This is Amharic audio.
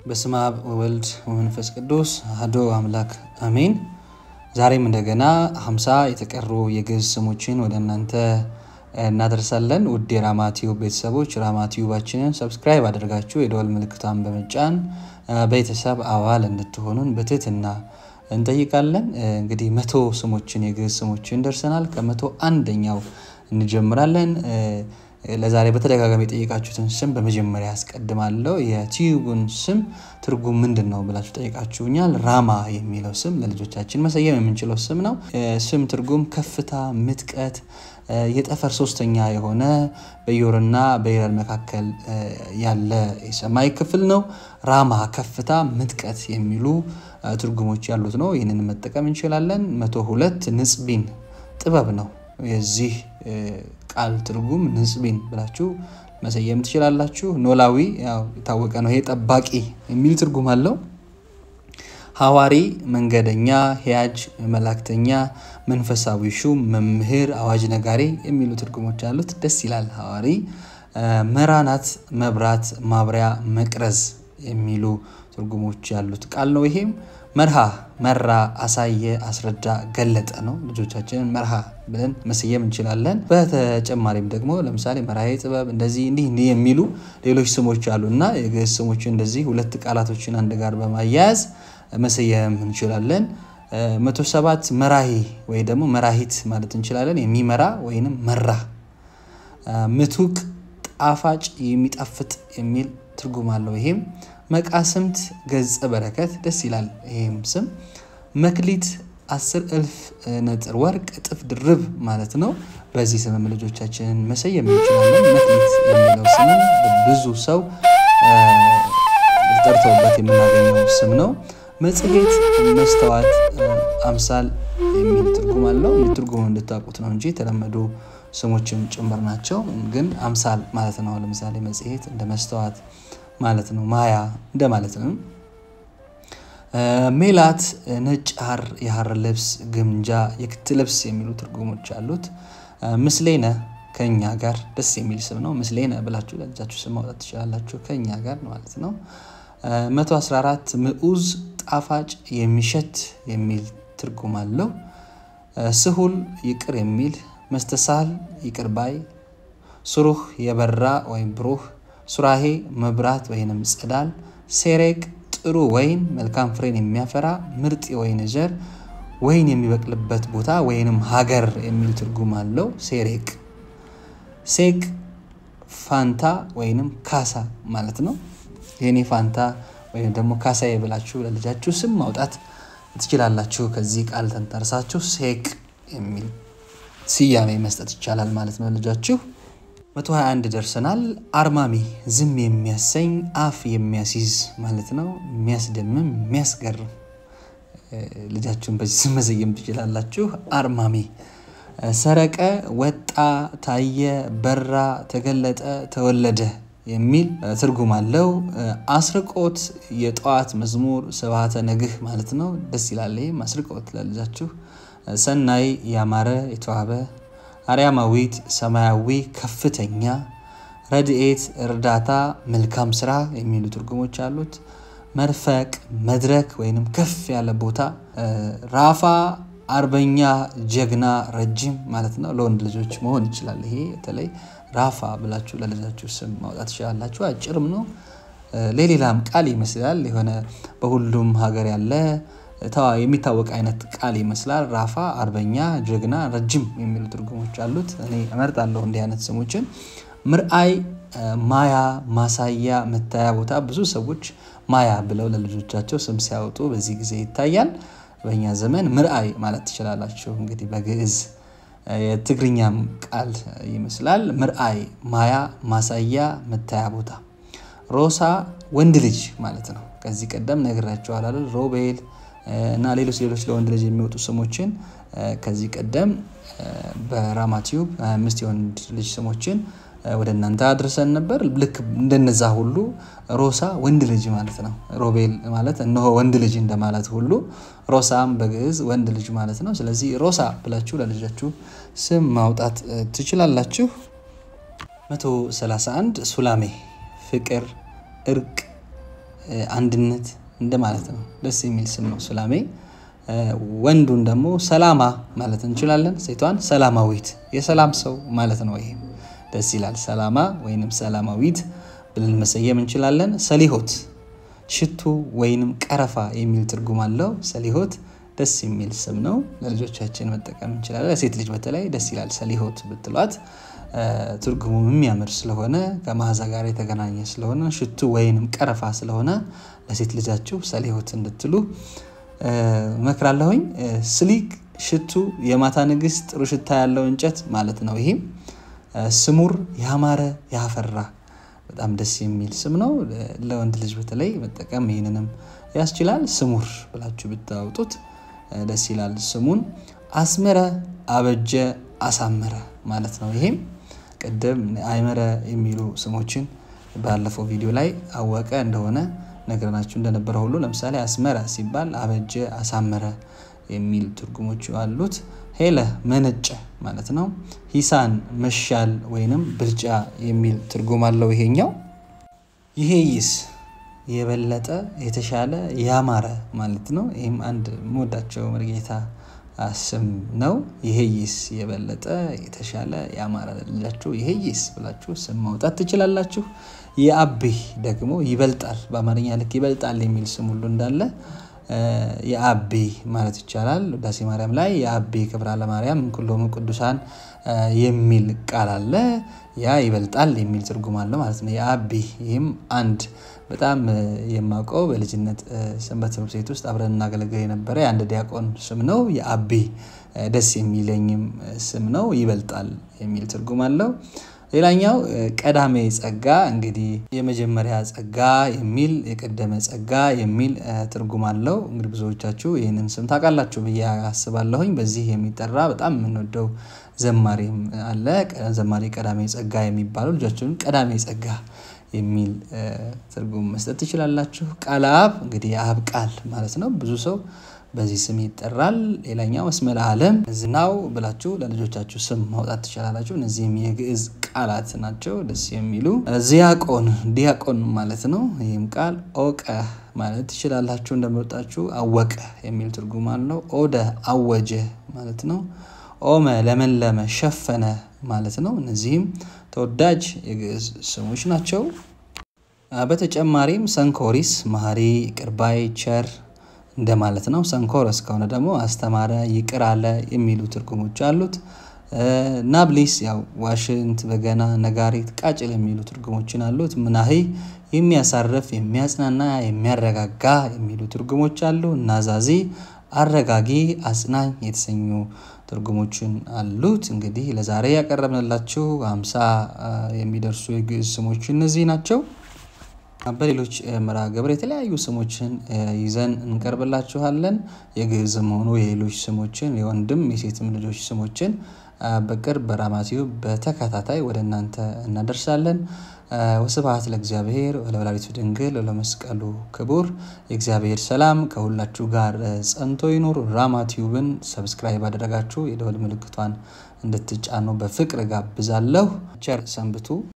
በስመ አብ ወወልድ ወመንፈስ ቅዱስ አሐዱ አምላክ አሜን። ዛሬም እንደገና ሀምሳ የተቀሩ የግዕዝ ስሞችን ወደ እናንተ እናደርሳለን። ውድ የራማ ቲዩብ ቤተሰቦች ራማ ቲዩባችንን ሰብስክራይብ አድርጋችሁ የደወል ምልክቷን በመጫን ቤተሰብ አባል እንድትሆኑን በትህትና እንጠይቃለን። እንግዲህ መቶ ስሞችን የግዕዝ ስሞችን ደርሰናል። ከመቶ አንደኛው እንጀምራለን። ለዛሬ በተደጋጋሚ የጠየቃችሁትን ስም በመጀመሪያ ያስቀድማለሁ። የቲዩቡን ስም ትርጉም ምንድን ነው ብላችሁ ጠይቃችሁኛል። ራማ የሚለው ስም ለልጆቻችን መሰየም የምንችለው ስም ነው። ስም ትርጉም ከፍታ፣ ምጥቀት፣ የጠፈር ሶስተኛ የሆነ በዮርና በይረር መካከል ያለ የሰማይ ክፍል ነው። ራማ ከፍታ፣ ምጥቀት የሚሉ ትርጉሞች ያሉት ነው። ይህንን መጠቀም እንችላለን። መቶ ሁለት ንጽቢን ጥበብ ነው። የዚህ ቃል ትርጉም ንጽቢን ብላችሁ መሰየም ትችላላችሁ። ኖላዊ ያው የታወቀ ነው። ይሄ ጠባቂ የሚል ትርጉም አለው። ሐዋሪ መንገደኛ፣ ሂያጅ መላእክተኛ፣ መንፈሳዊ ሹም፣ መምህር፣ አዋጅ ነጋሪ የሚሉ ትርጉሞች አሉት። ደስ ይላል። ሐዋሪ መራናት፣ መብራት፣ ማብሪያ፣ መቅረዝ የሚሉ ትርጉሞች ያሉት ቃል ነው። ይሄም መርሃ መራ፣ አሳየ፣ አስረዳ፣ ገለጠ ነው። ልጆቻችንን መርሃ ብለን መሰየም እንችላለን። በተጨማሪም ደግሞ ለምሳሌ መርሃ ጥበብ እንደዚህ እንዲህ እንዲህ የሚሉ ሌሎች ስሞች አሉ እና የግዕዝ ስሞችን እንደዚህ ሁለት ቃላቶችን አንድ ጋር በማያያዝ መሰየም እንችላለን። መቶ ሰባት መራሂ ወይ ደግሞ መራሂት ማለት እንችላለን። የሚመራ ወይንም መራ። ምቱቅ ጣፋጭ፣ የሚጣፍጥ የሚል ትርጉም አለው። ይሄም መቃስምት ገጸ በረከት ደስ ይላል። ይህም ስም መክሊት አስር እልፍ ነጥር ወርቅ እጥፍ ድርብ ማለት ነው። በዚህ ስምም ልጆቻችንን መሰየም እንችላለን። መክሊት የሚለው ስም ብዙ ሰው ጠርተውበት የምናገኘው ስም ነው። መጽሔት፣ መስተዋት፣ አምሳል የሚል ትርጉም አለው። ትርጉሙ እንድታውቁት ነው እንጂ የተለመዱ ስሞችም ጭምር ናቸው። ግን አምሳል ማለት ነው። ለምሳሌ መጽሔት እንደ መስተዋት ማለት ነው። ማያ እንደ ማለት ነው። ሜላት ነጭ ሐር፣ የሐር ልብስ፣ ግምጃ፣ የክት ልብስ የሚሉ ትርጉሞች አሉት። ምስሌነ ከኛ ጋር ደስ የሚል ስም ነው። ምስሌነ ብላችሁ ለልጃችሁ ስም ማውጣት ትችላላችሁ። ከኛ ጋር ማለት ነው። 114 ምዑዝ ጣፋጭ፣ የሚሸት የሚል ትርጉም አለው። ስሁል ይቅር የሚል መስተሳል ይቅር ባይ፣ ስሩህ የበራ ወይም ብሩህ ሱራሄ መብራት ወይንም ጸዳል፣ ሴሬቅ ጥሩ ወይን መልካም ፍሬን የሚያፈራ ምርጥ የወይን ዘር ወይን የሚበቅልበት ቦታ ወይንም ሀገር የሚል ትርጉም አለው። ሴሬቅ ሴቅ ፋንታ ወይንም ካሳ ማለት ነው። የኔ ፋንታ ወይም ደግሞ ካሳ ብላችሁ ለልጃችሁ ስም ማውጣት ትችላላችሁ። ከዚህ ቃል ተንተርሳችሁ ሴቅ የሚል ስያሜ መስጠት ይቻላል ማለት ነው ልጃችሁ 121 ደርሰናል። አርማሚ ዝም የሚያሰኝ አፍ የሚያስይዝ ማለት ነው። የሚያስደምም የሚያስገርም ልጃችሁን በዚህ ስም መሰየም ትችላላችሁ። አርማሚ ሰረቀ፣ ወጣ፣ ታየ፣ በራ፣ ተገለጠ፣ ተወለደ የሚል ትርጉም አለው። አስርቆት የጠዋት መዝሙር ስብሐተ ነግህ ማለት ነው። ደስ ይላል። ይህም አስርቆት ለልጃችሁ። ሰናይ ያማረ የተዋበ አርያማዊት ሰማያዊ ከፍተኛ ረድኤት እርዳታ መልካም ስራ የሚሉ ትርጉሞች አሉት። መርፈቅ መድረክ ወይንም ከፍ ያለ ቦታ። ራፋ አርበኛ ጀግና ረጅም ማለት ነው። ለወንድ ልጆች መሆን ይችላል። ይሄ በተለይ ራፋ ብላችሁ ለልጃችሁ ስም ማውጣት ትችላላችሁ። አጭርም ነው። ለሌላም ቃል ይመስላል። የሆነ በሁሉም ሀገር ያለ የሚታወቅ አይነት ቃል ይመስላል። ራፋ አርበኛ፣ ጀግና፣ ረጅም የሚሉ ትርጉሞች አሉት። እኔ እመርጣለሁ እንዲህ አይነት ስሞችን። ምርአይ ማያ፣ ማሳያ፣ መታያ ቦታ። ብዙ ሰዎች ማያ ብለው ለልጆቻቸው ስም ሲያወጡ በዚህ ጊዜ ይታያል። በእኛ ዘመን ምርአይ ማለት ትችላላችሁ። እንግዲህ በግዕዝ የትግርኛም ቃል ይመስላል። ምርአይ ማያ፣ ማሳያ፣ መታያ ቦታ። ሮሳ ወንድ ልጅ ማለት ነው። ከዚህ ቀደም ነግራቸዋል አይደል? ሮቤል እና ሌሎች ሌሎች ለወንድ ልጅ የሚወጡ ስሞችን ከዚህ ቀደም በራማ ቲዩብ 25 የወንድ ልጅ ስሞችን ወደ እናንተ አድርሰን ነበር። ልክ እንደነዛ ሁሉ ሮሳ ወንድ ልጅ ማለት ነው። ሮቤል ማለት እነሆ ወንድ ልጅ እንደማለት ሁሉ ሮሳም በግዕዝ ወንድ ልጅ ማለት ነው። ስለዚህ ሮሳ ብላችሁ ለልጃችሁ ስም ማውጣት ትችላላችሁ። 131 ሱላሜ ፍቅር፣ እርቅ አንድነት እንደማለት ነው። ደስ የሚል ስም ነው ሱላሜ። ወንዱን ደግሞ ሰላማ ማለት እንችላለን። ሴቷን ሰላማዊት የሰላም ሰው ማለት ነው። ይሄም ደስ ይላል። ሰላማ ወይንም ሰላማዊት ብለን መሰየም እንችላለን። ሰሊሆት ሽቱ ወይንም ቀረፋ የሚል ትርጉም አለው። ሰሊሆት ደስ የሚል ስም ነው። ለልጆቻችን መጠቀም እንችላለን። ለሴት ልጅ በተለይ ደስ ይላል። ሰሊሆት ብትሏት ትርጉሙ የሚያምር ስለሆነ ከመዓዛ ጋር የተገናኘ ስለሆነ ሽቱ ወይንም ቀረፋ ስለሆነ ለሴት ልጃችሁ ሰሊሆት እንድትሉ እመክራለሁኝ። ስሊክ ሽቱ የማታ ንግስት፣ ጥሩ ሽታ ያለው እንጨት ማለት ነው። ይሄም ስሙር ያማረ ያፈራ በጣም ደስ የሚል ስም ነው። ለወንድ ልጅ በተለይ መጠቀም ይህንንም ያስችላል። ስሙር ብላችሁ ብታወጡት ደስ ይላል። ስሙን አስመረ፣ አበጀ፣ አሳመረ ማለት ነው። ይሄም ቅድም አይመረ የሚሉ ስሞችን ባለፈው ቪዲዮ ላይ አወቀ እንደሆነ ነግረናችሁ እንደነበረ ሁሉ ለምሳሌ አስመረ ሲባል አበጀ፣ አሳመረ የሚል ትርጉሞች አሉት። ሄለ መነጨ ማለት ነው። ሂሳን መሻል ወይንም ብልጫ የሚል ትርጉም አለው ይሄኛው። ይሄ ይስ የበለጠ የተሻለ ያማረ ማለት ነው። ይህም አንድ መወዳቸው መርጌታ ስም ነው። ይሄ ይስ የበለጠ የተሻለ ያማረ ልላችሁ ይሄ ይስ ብላችሁ ስም ማውጣት ትችላላችሁ። የአቤ ደግሞ ይበልጣል፣ በአማርኛ ልክ ይበልጣል የሚል ስም ሁሉ እንዳለ የአቤ ማለት ይቻላል። ውዳሴ ማርያም ላይ የአቤ ክብራ ለማርያም ኩሎሙ ቅዱሳን የሚል ቃል አለ። ያ ይበልጣል የሚል ትርጉም አለ ማለት ነው። የአቤ ይህም አንድ በጣም የማውቀው በልጅነት ሰንበት ትምህርት ቤት ውስጥ አብረን እናገለግል የነበረ የአንድ ዲያቆን ስም ነው። የአቤ ደስ የሚለኝም ስም ነው። ይበልጣል የሚል ትርጉም አለው። ሌላኛው ቀዳሜ ጸጋ እንግዲህ የመጀመሪያ ጸጋ የሚል የቀደመ ጸጋ የሚል ትርጉም አለው። እንግዲህ ብዙዎቻችሁ ይህንን ስም ታውቃላችሁ ብዬ አስባለሁኝ። በዚህ የሚጠራ በጣም የምንወደው ዘማሪም አለ። ዘማሪ ቀዳሜ ጸጋ የሚባለው ልጆችን ቀዳሜ ጸጋ የሚል ትርጉም መስጠት ትችላላችሁ። ቃለ አብ እንግዲህ የአብ ቃል ማለት ነው። ብዙ ሰው በዚህ ስም ይጠራል። ሌላኛው እስመ ለዓለም ዝናው ብላችሁ ለልጆቻችሁ ስም ማውጣት ትችላላችሁ። እነዚህም የግዕዝ ቃላት ናቸው፣ ደስ የሚሉ ዚያቆን ዲያቆን ማለት ነው። ይህም ቃል ኦቀ ማለት ትችላላችሁ። እንደመጣችሁ አወቀ የሚል ትርጉም አለው። ኦደ አወጀ ማለት ነው። ኦመ ለመለመ ሸፈነ ማለት ነው። እነዚህም ተወዳጅ የግዕዝ ስሞች ናቸው። በተጨማሪም ሰንኮሪስ መሐሪ፣ ቅርባይ፣ ቸር እንደማለት ነው። ሰንኮረስ ከሆነ ደግሞ አስተማረ፣ ይቅር አለ የሚሉ ትርጉሞች አሉት። ናብሊስ ያው ዋሽንት፣ በገና፣ ነጋሪት፣ ቃጭል የሚሉ ትርጉሞችን አሉት። ምናሂ የሚያሳርፍ፣ የሚያጽናና፣ የሚያረጋጋ የሚሉ ትርጉሞች አሉ። ናዛዚ አረጋጊ፣ አጽናኝ የተሰኙ ትርጉሞችን አሉት። እንግዲህ ለዛሬ ያቀረብንላችሁ ሃምሳ የሚደርሱ የግዕዝ ስሞች እነዚህ ናቸው። በሌሎች መርሃ ግብር የተለያዩ ስሞችን ይዘን እንቀርብላችኋለን። የግዕዝም ሆኑ የሌሎች ስሞችን የወንድም የሴትም ልጆች ስሞችን በቅርብ በራማቲዩ በተከታታይ ወደ እናንተ እናደርሳለን። ወስብሐት ለእግዚአብሔር ወለወላዲቱ ድንግል ወለመስቀሉ ክቡር። የእግዚአብሔር ሰላም ከሁላችሁ ጋር ጸንቶ ይኑር። ራማቲዩብን ሰብስክራይብ አደረጋችሁ የደወል ምልክቷን እንድትጫኑ በፍቅር ጋብዛለሁ። ቸር ሰንብቱ።